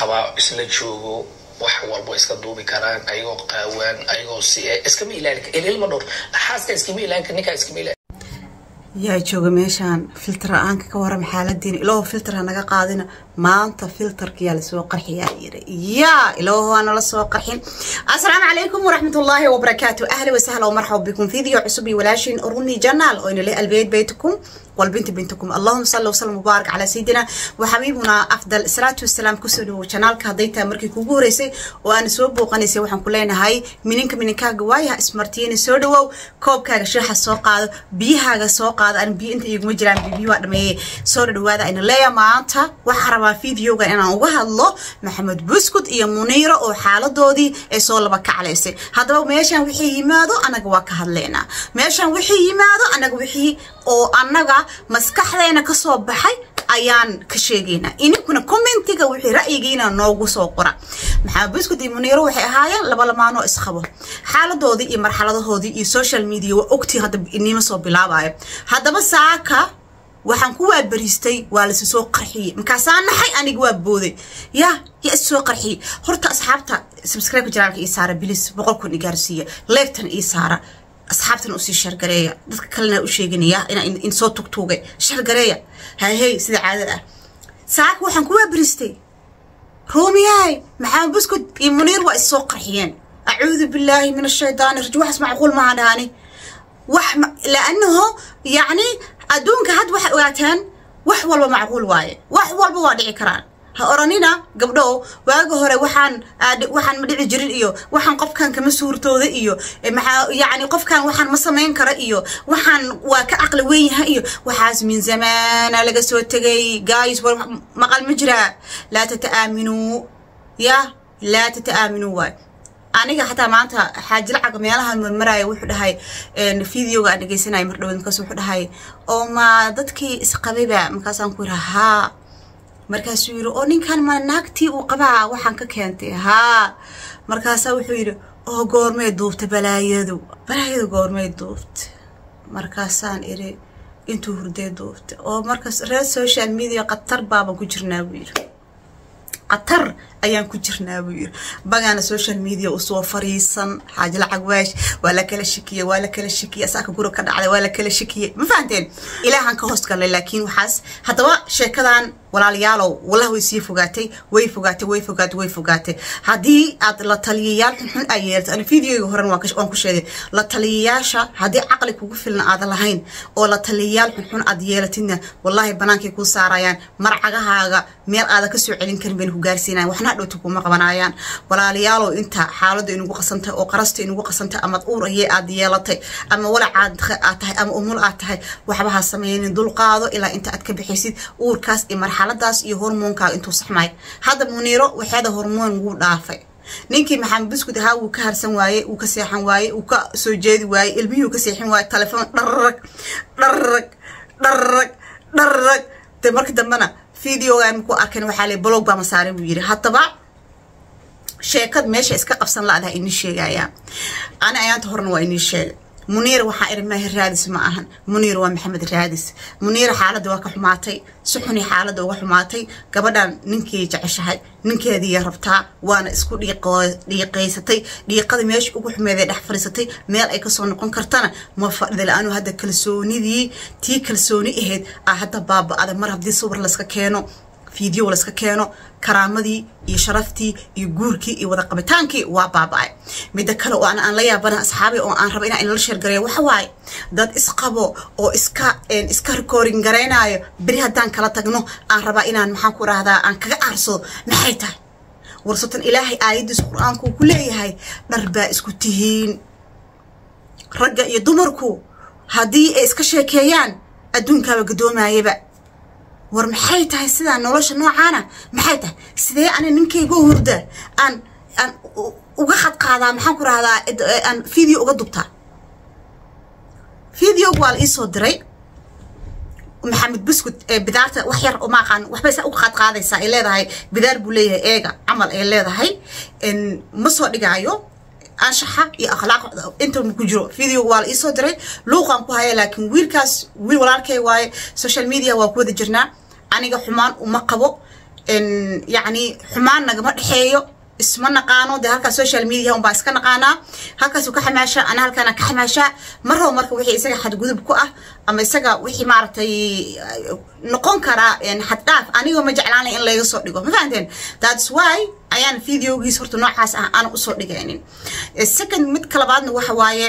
isqabaa isla joogo wax walbo iska duubi karaan ayagoo qaawaan ayagoo si iskama ilaali ililma dhowr xaaska iskama ilaali kar ninkaa iskama ilaali yaa jooga meeshaan filter la-aanka ka waram xaaladiina ilaaho filter ha naga qaadina maanta filterkiyaa lasoo qarxiyaa yiri yaa ilaaho waa nala soo qarxin assalaamu calaykum waraxmatullaahi wabarakaatu ahla wasahla ومرحبا بكم فيديو عصب ولاشين أروني جنال وإن لي البيت بيتكم والبنت بنتكم اللهم صل وسلم وبارك على سيدنا وحبيبنا أفضل الصلاة والسلام كسلو شانال كهديتا مركي كوغوريسي وأنا سوب وقنيسي وحن كلنا هاي منينك منينكا قوايا اسمرتيني سودو كوب كاغا شرحة سوق هذا بيها سوق هذا أنا بي أنت يقوم جران بي بي وادمي سودو هذا إن ليا ما أنت وحرما فيديو أنا وها الله محمد بسكوت إيا منيرة أو حالة دودي إي سول بك عليسي هذا ميشان وحي يمادو أنا قواك هدلينا ميشان وحي يمادو أنا وحي oo annaga maskaxdeena ka soo baxay ayaan ka sheegaynaa ininkuna commentiga wixii ra'yigiina noogu soo qora maxaa buskud iyo muniiro waxay ahaayeen laba lamaanoo isqabo xaaladoodii iyo marxaladahoodii iyo social media waa ogtii hadda inima soo bilaabayo haddaba saaka waxaan ku waabariistay waa lasi soo qarxiyey markaasaa naxay aniga waa booday ya yaa is soo qarxiyey horta asxaabta subscribe janaalka ii saara bilis boqol kun i gaarsiiya leegtan ii saara asxaabtana usii shargareeya dadka kalena u sheeganaya inaa in soo tugtuugay shargareeya hayhey sida caadada ah saaka waxaan ku waabaristay ruumiyahay maxamed buskud iyo muniir waa is soo qarxiyeen acuudu billaahi min ashaydaani rajim waxaas macquul maaha dhahani wax laanaho yacni adduunka had waxay ogaataan wax walba macquul waaye wax walba waa dhici karaan ha oranina gabdho waaga hore waxaan waxaan ma dhici jirin iyo waxaan qofkan kama suurtooda iyo maxaa yacni qofkan waxaan ma samayn kara iyo waxaan waa ka caqli weyn yahay iyo waxaas min zamaana laga soo tegay guys war maqal ma jiraa laa tata'aaminuu ya laa tata'aaminuu waay aniga xataa maanta xaajilacaga meelahan marmaraya wuxuu dhahay videoga aan dhegeysanaya mar dhaweed markaas wuxuu dhahay oo ma dadkii isqabayba markaasaan ku yidhi haa markaasuu yidhi oo ninkan ma naagtii uu qabaa waxaan ka keentay haa markaasaa wuxuu yidhi oo goormay duubta balaayadu balaayadu goormay duubta markaasaan iri intuu hurdee duubta oo markaas reer social media qatar baaban ku jirnaa buu yidhi qatar ayaan ku jirnaa buu yidhi bagaana social media usoo fariisan xaaji lacag waash waa la kala shikiyey waa la kala shikiyey asaaka guri ka dhacday waa la kala shikiyey ma fahanteen ilaahan ka hoos galay laakiin waxaas haddaba sheekadan walaalayaalow wallah way sii fogaatay way fogaatay way fogaatay way fogaatay haddii aad la taliyayaal xunxun aa yeelta ana videoga horen waan ku sheegay la taliyayaasha haddii caqli kugu filan aadan lahayn oo la taliyayaal xunxun aad yeelatidna wallahi banaankay kuu saarayaan marcagahaaga meel aadan ka soo celin karin bayna ku gaarsiinayan waxna dhowta kuma qabanayaan walaalayaalow inta xaaladda inugu qasantahay oo qarasta inugu qasantahay ama uur ayee aad yeelatay ama walacaad aad tahay ama umul aad tahay waxba ha sameynin dulqaado ilaa inta aad ka bixaysid uurkaas iyo marxaladaas iyo hormoonkaaga intuu saxmay hadda muniiro waxeeda hormoon wuu dhaafay ninkii maxamed buskud ahaa wuu ka harsan waaye wuu ka seexan waaye wuu ka soo jeedi waaye ilmihii ka seexin waaye telefoon dharrag dharrag dharrag dharrag de marka dambena videogan ku arkan waxaa le blog baa masaarin buu yidhi haddaba sheekad meesha iska qabsan la-adaha inii sheegaya ani ayaanta horena waa inii sheegay muniir waxaa iri maahi raadis ma ahan muniir waa maxamed raadis muniir xaaladda waa ka xumaatay si xuni xaaladda uga xumaatay gabadhan ninkii jeceshahay ninkeediiya rabtaa waana isku dhiiqaysatay dhiiqada meesha ugu xumeeday dhex fadhiisatay meel ay kasoo noqon kartana ma fadhida la-aanu hadda kalsoonidii tii kalsooni ahayd aa hadda baaba-ada mar haddii sawir layska keeno video layska keeno karaamadii iyo sharaftii iyo guurkii iyo wada qabitaankii waa baaba-ay midda kale oo aan la yaabana asxaabi oo aan raba inaa inala sheergareeyo waxa waaye dad isqabo oo iska iska recording garaynayo beri haddaan kala tagno aan rabaa inaan maxaan ku rahdaa aan kaga aarsado maxay tahay warsatan ilaahay aayaddiis qur-aanku ku leeyahay dhar baa isku tihiin ragga iyo dumarku haddii ay iska sheekeeyaan adduunkaaba gadoomayaba war maxay tahay sidaa nolosha noocaana maxay tahay sidee ani ninkayga hurda aan aan uga khadqaadaa maxaan ku rahdaa aan video uga dubtaa videoga waa la iisoo diray maxamed buskud ee bidaarta wax yar oo maaqaan waxbay saa uga khadqaadaysaa ay leedahay bidaar buu leeyahay eega camal ay leedahay ma soo dhigaayo anshaxa iyo akhlaaq inta ku jiro video waa la iisoo diray luuqaan ku haya laakiin wiilkaas wiil walaalkay waaye social media waa ku wada jirnaa aniga xumaan uma qabo yacni xumaan nagama dhexeeyo isma naqaano dee halkaa social media unbaa iska naqaanaa halkaasuu ka xamaashaa ana halkaana ka xamaashaa mar rabo marka wixii isaga xadgudub ku ah ama isaga wixii maaragtay noqon karaa xaddhaaf anigoo ma jeclaanay in layga soo dhigo ma fahanteen that's why ayaan videogiis horta noocaas ah aan usoo dhigaynin second mid kalabaadna waxa waaye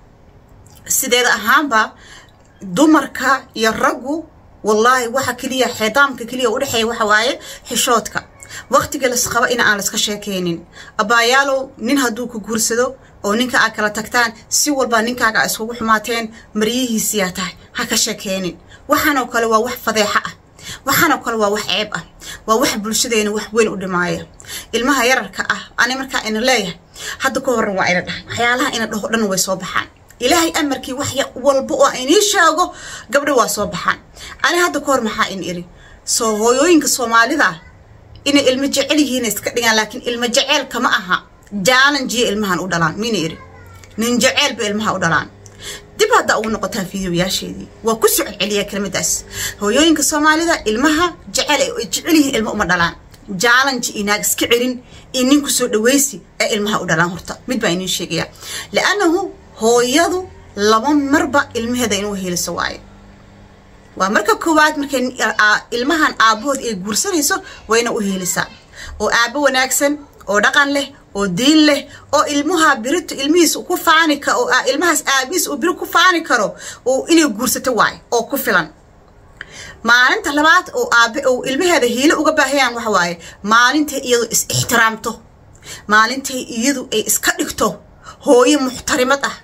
sideeda ahaanba dumarka iyo raggu wallaahi waxa keliya xidaamka keliya udhexeeya waxa waaye xishoodka waqtiga lasqaba in aan laska sheekeynin abaayaalow nin hadduu ku guursado oo ninka aad kala tagtaan si walba ninkaaga a iskugu xumaateen maryihiisiyaa tahay ha ka sheekeynin waxaanoo kale waa wax fadeexa ah waxaanoo kale waa wax ceeb ah waa wax bulshadeena wax weyn u dhimaaya ilmaha yararka ah ani markaa ina leeyahay hadda ka horan waa ina dhahay waxyaalaha ina dhaho dhan way soo baxaan ilaahay amarkii wax walba oo inii sheego gabdho waa soo baxaan ani hadda ka hor maxaa in iri soo hooyooyinka soomaalida inay ilmo jecel yihiin iska dhigaan laakiin ilmo jeceelka ma aha jaalanjiya ilmahan u dhalaan mina iri nin jeceelba ilmaha u dhalaan dib hadda ugu noqotaan fideoyaasheedii waa ku soo celceliyaa kelmadaas hooyooyinka soomaalida ilmaha jecel ay jecel yihiin ilmo uma dhalaan jaalanji inaag iska celin iyo nin kusoo dhaweysi ee ilmaha u dhalaan horta mid baa iniin sheegaya liannahu hooyadu laba marba ilmaheeda inuu heliso waayo waa marka koowaad markay ilmahan aabahood ay guursanayso wayna u helisaa oo aabo wanaagsan oo dhaqan leh oo diin leh oo ilmaha birito ilmihiis ku faani karo oo ilmahaas aabihiis uu biri ku faani karo oo inay guursato waayo oo ku filan maalinta labaad oo aabe oo ilmaheeda hiilo uga baahayaan waxa waaye maalintay iyadu is ixtiraamto maalintay iyadu ay iska dhigto hooyo muxtarimad ah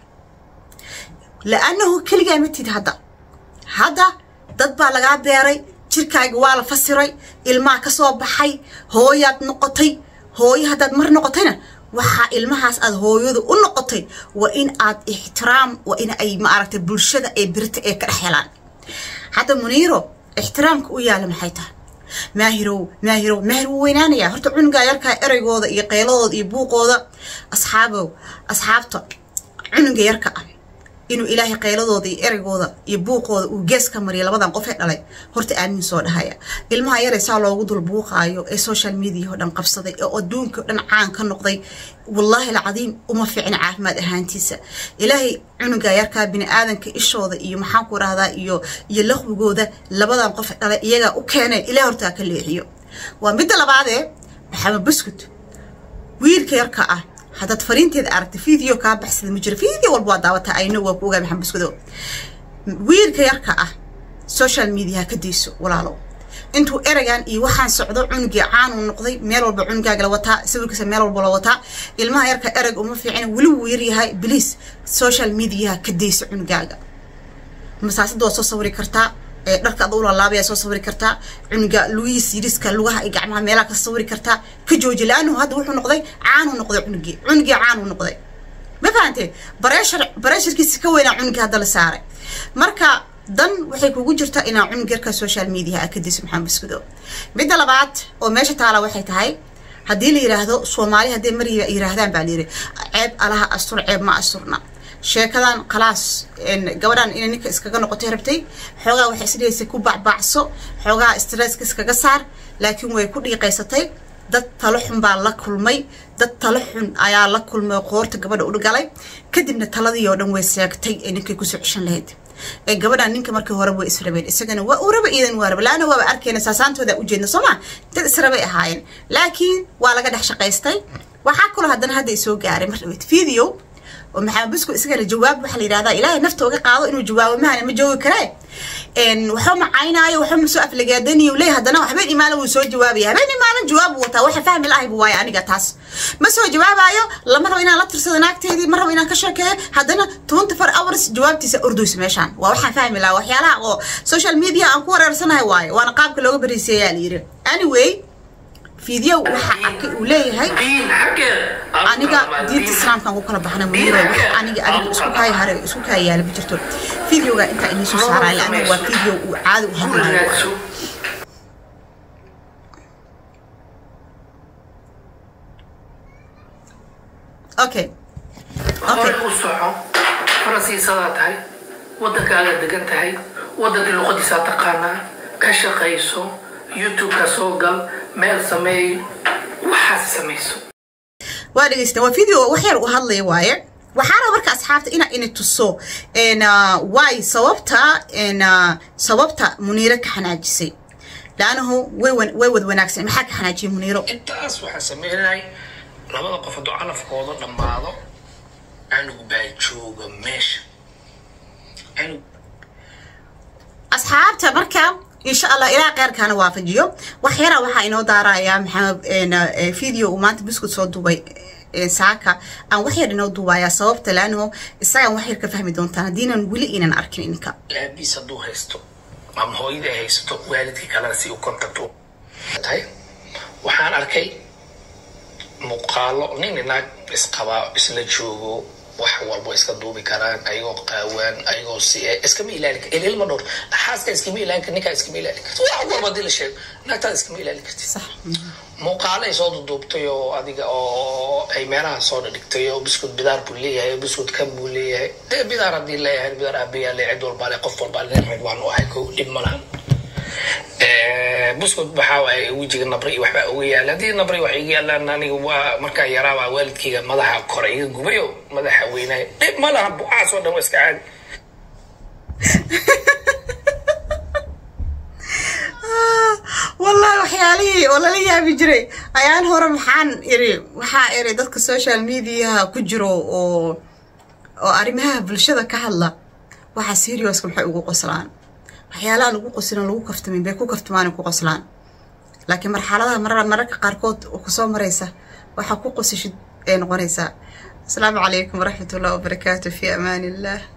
la-annahu keligaa matid hadda hadda dad baa lagaa beeray jirkaaga waa la fasiray ilmaha ka soo baxay hooyaad noqotay hooyo haddaad mar noqotayna waxaa ilmahaas aad hooyadu u noqotay waa in aad ixtiraam waa in ay maaragtay bulshada ee birta ee ka dhex helaan hadda muniiro ixtiraamka u yaala maxay tahay maahirow maahirow maahir wuu weynaanayaa horta cunugaa yarkaa ereygooda iyo qeyladooda iyo buuqooda asxaabow asxaabta cunuga yarka ah inuu ilaahay qayladooda iyo ereygooda iyo buuqooda uu gees ka mariya labadan qof ee dhalay horta aamin soo dhahaya ilmaha yaree saa loogu dul buuqaayo ee social media oo dhan qabsaday ee adduunka dhan caan ka noqday wallaahi alcadiim uma fiicna caafimaad ahaantiisa ilaahay cunuga yarkaa bini aadanka ishooda iyo maxaanku rahdaa iyo iyo laqwigooda labadan qof ee dhalay iyagaa u keenay ilaah hortaa ka leexiyo waa midda labaadee maxamed buskut wiilka yarka ah haddaad fariinteeda aragta video kaa baxsada ma jiro video walba waa daawataa ayno waa ku ogaa maxamed buskado wiilka yarka ah social media ka dayso walaalow intuu ereygan iyo waxaan socdo cunugii caanuu noqday meel walba cunugaaga la wataa sawirkiisa meel walba la wataa ilmaha yarka ereg uma fiicin weli wuu yaryahay bliis social mediaha ka dayso cunugaaga masaasada waa soo sawiri kartaa dharka ada ulalaabaya soo sawiri kartaa cunuga lugihiis yiriska lugaha iyo gacmaha meelaha ka sawiri kartaa ka jooji la-annahu hadda wuxuu noqday caanuu noqday cunugii cunugii caanuu noqday ma fahantee bareeshar bareesharkiisa ka weynaa cunugii hadda la saaray marka dan waxay kugu jirtaa inaa cunug yarka social media a ka diso maxamed buskudo midda labaad oo meesha taala waxay tahay haddii la yiraahdo soomaali hadday mar yiraahdaan baa layiri ceeb alaha astur ceeb ma asturna sheekadan khalaas gabadhan inay ninka iskaga noqotay rabtay xoogaa waxay isdhihaysay ku bacbaacso xoogaa stresska iskaga saar laakiin way ku dhiiqaysatay dad talo xun baa la kulmay dad talo xun ayaa la kulmay qoorta gabadha u galay kadibna taladii oo dhan way seegtay ee ninkay kusoo ceshan lahayd ee gabadhan ninka markii hore way israbeen isagana waa uu raba iidan waa raba laana waaba arkayna saasaantooda ujeedna soo ma dad israbay ahaayeen laakiin waa laga dhex shaqaystay waxaa kaloo haddana hadda isoo gaaray mar dhaweyd video oo maxamed busku isagana jawaab waxaa la yidhahdaa ilaahay nafta uga qaado inuu jawaabo mahana ma joogi karee waxba macaynaayo waxba masoo aflagaadaniyo leey haddana habeen imaana wuu soo jawaabaya habeen imaana jawaab wataa waxa fahmi lahay bu waayo aniga taas ma soo jawaabayo lama rabo inaan la tirsado naagteedii ma rabo inaan ka sheekeeyo haddana twenty four hours jawaabtiisa orduysa meeshaan waa waxaan fahmi lahaa waxyaalaha oo social media aan ku wareersanahay waayo waana qaabka looga bariiseeyaa la yidhi anyway video waxa arkay uu leeyahay aniga diinta islaamkaan ku kala baxnay muniiro wax aniga adiga isku kaaya hare isku kaaya yaala ma jirto videoga intaa inii soo saaraya laana waa video uu caadi u hadlayo okay hore u soco faransiisadaa tahay waddankaaga degan tahay waddankii luqadiisaa taqaanaa ka shaqayso youtube-ka soo gal meel sameey waxaas samayso waa dhegeysta waa video wax yar u hadlaya waaye waxaana marka asxaabta inaa ina tuso waay sababta sababta muniiro ka xanaajisay laanahu way way wad wanaagsan maxaa ka xanaajiyay muniiro intaas waxaa sameynay labada qof hadduu calafkooda dhammaado canug baa jooga meesha canug asxaabta marka insha allah ilaa keyrkaana waafajiyo wax yara waxaa inoo daarayaa maxaa video uu maanta biscuit soo duubay saaka aan wax yar inoo duubayaa sababta laanaho isagaan wax yar ka fahmi doontaan haddiinan weli inan arkin ininka aabiis hadduu haysto ama hooyadii ay haysato waalidkii kalena si u contact u tahay waxaan arkay muuqaalo nin inaag isqabaa isla joogo wax walbo iska duubi karaan ayagoo qaawaan ayagoo si iskama ilaali kar ililma dhowr xaaska iskama ilaali kar ninkaa iskama ilaali karti wax walba hadii la sheego naagtaada iskama ilaali karti sax muuqaalo ay soo duduubtay oo adiga oo ay meelaha soo dhigtay oo biscuit bidaar buu leeyahay biscuit kan buu leeyahay dee bidaar haddii leeyahay bidaar aabayaa le cid walbaa le qof walbaa le rag waan u ahay kow dhib ma lahan buskud waxaa waaye wejiga nabri iyo waxbaa uga yaala haddii nabri wax iga yaalaan aniga waa markaa yaraabaa waalidkayga madaxa kore iga gubayo madaxa weynaay dhib ma laha bucaas oo dhan waa iska caadi wallahi waxyaalihii oo lala yaabi jiray ayaan hore maxaan iri waxaa iri dadka social mediaha ku jiro oo oo arrimaha bulshada ka hadla waxaa serioska maxay ugu qoslaan waxyaalaha lagu qoslin lagu kaftamin bay ku kaftamaan ku qoslaan laakiin marxaladaha mar mararka qaarkood kusoo maraysa waxaa ku qosashid ee noqonaysaa asalaamu calaykum waraxmat ullahi wabarakaatu fi amaan illah